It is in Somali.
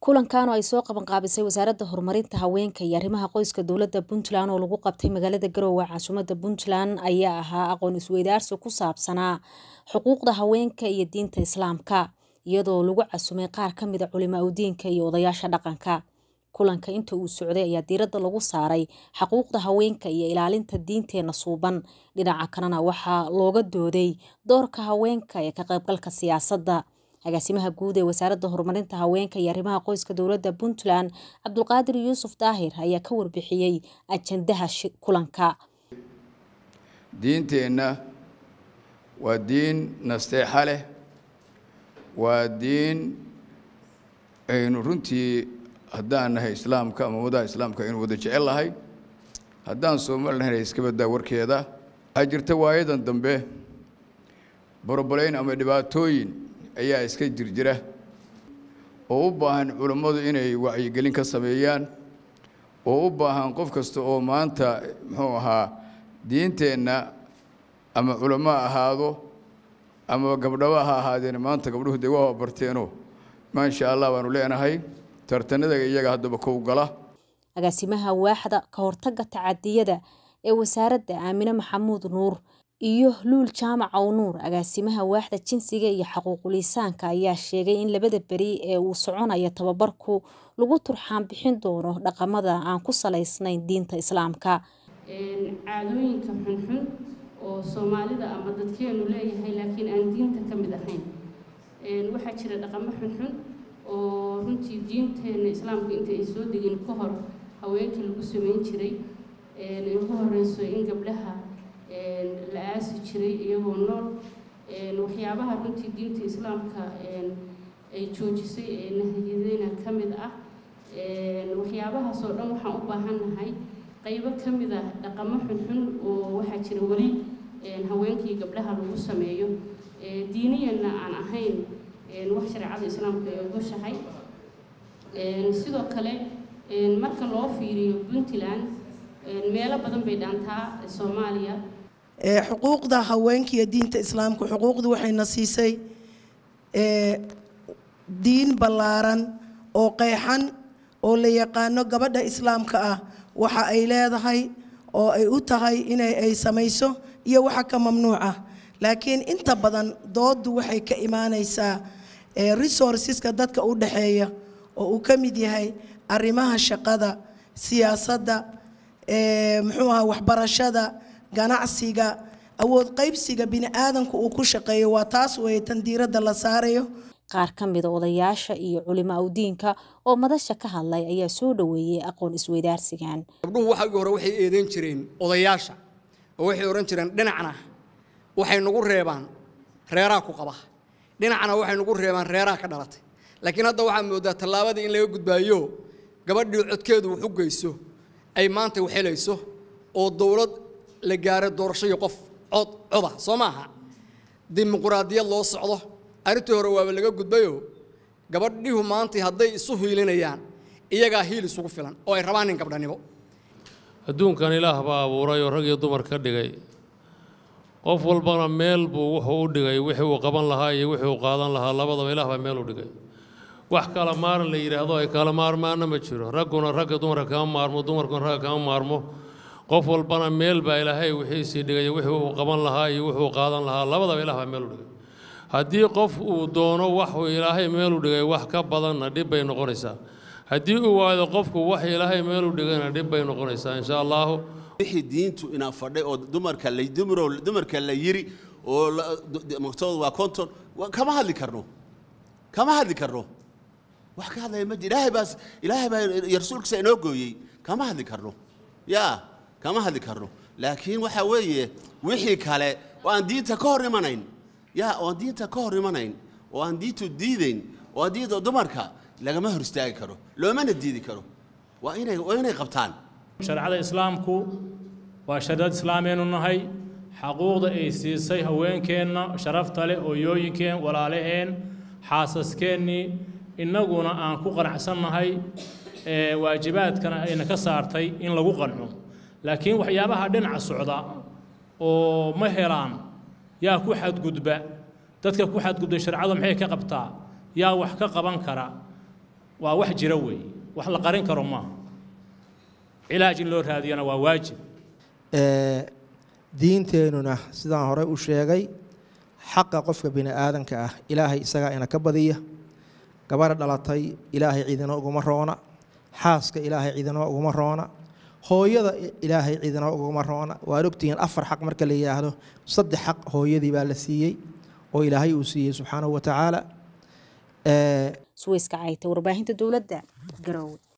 kulankan oo ay soo qabanqaabisay wasaaradda horumarinta haweenka iyo arrimaha qoyska dowladda puntland oo lagu qabtay magaalada garowe caasimadda puntland ayaa ahaa aqoon isweydaarsi ku saabsanaa xuquuqda haweenka iyo diinta islaamka iyadoo lagu casumay qaar ka mid a culimaa udiinka iyo odayaasha dhaqanka kulanka inta uu socday ayaa diiradda lagu saaray xaquuqda haweenka iyo ilaalinta diinteena suuban dhinaca kalena waxaa looga dooday doorka haweenka ee ka qaybgalka siyaasadda agaasimaha guud ee wasaaradda horumarinta haweenka iyo arrimaha qoyska dowladda puntland cabdulqaadir yuusuf daahir ayaa ka warbixiyey ajandaha kulanka diinteenna waa diin nasteexa leh waa diin aynu runtii haddaan nahay islaamka ama wadaha islaamka aynu wada jecel lahay haddaan soomaali nahay iska baddaa warkeeda waxaa jirta waayadan dambe borobolayn ama dhibaatooyin ayaa iska jirjira oo u baahan culammadu inay wacyigelin ka sameeyaan oo u baahan qof kasta oo maanta muxuu ahaa diinteenna ama culamo ahaado ama gabdhaba ha ahaadeen maanta gabdhuhu dee waa barteeno maasha allah baanu leenahay tartanada iyaga haddaba kow gala agaasimaha waaxda ka hortagga tacadiyada ee wasaaradda aamine maxamuud nuur iyo luul jaamac ow nuur agaasimaha waaxda jinsiga iyo xaquuquliisaanka ayaa sheegay in labada beri ee uu soconayo tababarku lagu turxaan bixin doono dhaqamada aan ku salaysnayn diinta islaamka caadooyinka xunxun oo soomaalida ama dadkeenu leeyahay laakiin aan diinta ka mid ahayn waxaa jira dhaqamo xunxun oo runtii diinteena islaamka inta ay soo degin ka hor haweenka lagu sameyn jiray ugu horeyso in gabdhaha la aasi jiray iyagoo nool waxyaabaha runtii diinta islaamka ay joojisay ee nahiyadeyna ka mid ah waxyaabahaas oo dhan waxaan u baahannahay qaybo ka mid ah dhaqamo xunxun oo waxaa jira weli haweenkii gabdhaha lagu sameeyo diiniyanna aan ahayn wax shareecada islaamka ay ogoshahay sidoo kale marka loo fiiriyo puntland meelo badan bay dhaantaa soomaaliya xuquuqda haweenka iyo diinta islaamka xuquuqda waxayna siisay diin ballaaran oo qeexan oo la yaqaano gabadha islaamka ah waxa ay leedahay oo ay u tahay inay ay samayso iyo waxa ka mamnuuc ah laakiin inta badan dooddu waxay ka imaanaysaa resourceska dadka u dhaxeeya oo uu ka mid yahay arrimaha shaqada siyaasadda muxuu aha waxbarashada ganacsiga awood qaybsiga bini aadanku uu ku shaqeeyo waa taas weeye tan diiradda la saarayo qaar ka mida odayaasha iyo culimo awdiinka oo madasha ka hadlay ayaa soo dhoweeyey aqoon isweydaarsigan gabdhuhu waxaagii hore waxay eedeyn jireen odayaasha oo waxay odhan jireen dhinacna waxay nagu reebaan reeraa ku qaba dhinacna waxay nagu reebaan reeraa ka dhalatay laakiin hadda waxaad moodaa tallaabadii in laga gudbaayo gabadhii codkeedu wax u geyso ay maanta waxelayso oo dowlad la gaaro doorashoyo qof cod coda soo maaha dimuquraadiyad loo socdo arrintii hore waaba laga gudbayo gabadhihu maanta hadday isu hiilinayaan iyagaa hiil isugu filan oo ay rabaan nin gabdhanimo adduunkan ilaah baa abuuray oo rag iyo dumar ka dhigay qof walbana meel buu wuxuu u dhigay wixii uu qaban lahaa iyo wixii uu qaadan lahaa labadaba ilaah baa meel u dhigay wax kala maaran la yidhaahdo ay kala maarmaana ma jiro ragguna ragga dumarka kama maarmo dumarkuna ragga kama maarmo qof walbana meel baa ilaahay wixiisii dhigay wixii uu qaban lahaa iyo wuxuu qaadan lahaa labadaba ilaah baa meel u dhigay haddii qof uu doono waxuu ilaahay meel u dhigay wax ka badanna dhib bay noqonaysaa haddii uu waado qofku wax ilaahay meel u dhigayna dhib bay noqonaysaa insha allahu wixii diintu inaa fadhay oo dumarka la dumro dumarka la yiri oo maqtooda waa konton kama hadli karno kama hadli karno wax ka hadlaya ma jiro ilaahay baas ilaahay baa rasuulkiisa inoo gooyey kama hadli karno yaa kama hadli karno laakiin waxa weeye wixii kale oo aan diinta ka hor imanayn yaa oo aan diinta ka hor imanayn oo aan diintu diidayn oo aan diinta dumarka lagama hor istaagi karo loomana diidi karo waa inay waa inay qabtaan shareecada islaamku waa shareecad islaameennu nahay xaquuqda ay siisay haweenkeenna sharafta leh hooyooyinkeen walaalaheen xaasaskeenii innaguna aan ku qanacsannahay waajibaadkana ayna ka saartay in lagu qanco laakiin waxyaabaha dhinaca socda oo ma helaan yaa ku xadgudba dadka ku xadgudbay sharcadu maxay ka qabtaa yaa wax ka qaban kara waa wax jira weeye wax la qarin karo maaha cilaaj in loo raadiyana waa waajib diinteenuna sidaan horey u sheegay xaqa qofka bini aadanka ah ilaahay isagaa ina ka badiya gabadha dhalatay ilaahay ciidina uguma roona xaaska ilaahay ciidina uguma roona hooyada ilaahay ciidina uguma roona waad ogtihiin afar xaq marka la yidhaahdo saddex xaq hooyadii baa la siiyey oo ilaahay uu siiyey subxaanahu wa tacaala suweyska cayta warbaahinta dowladda garowe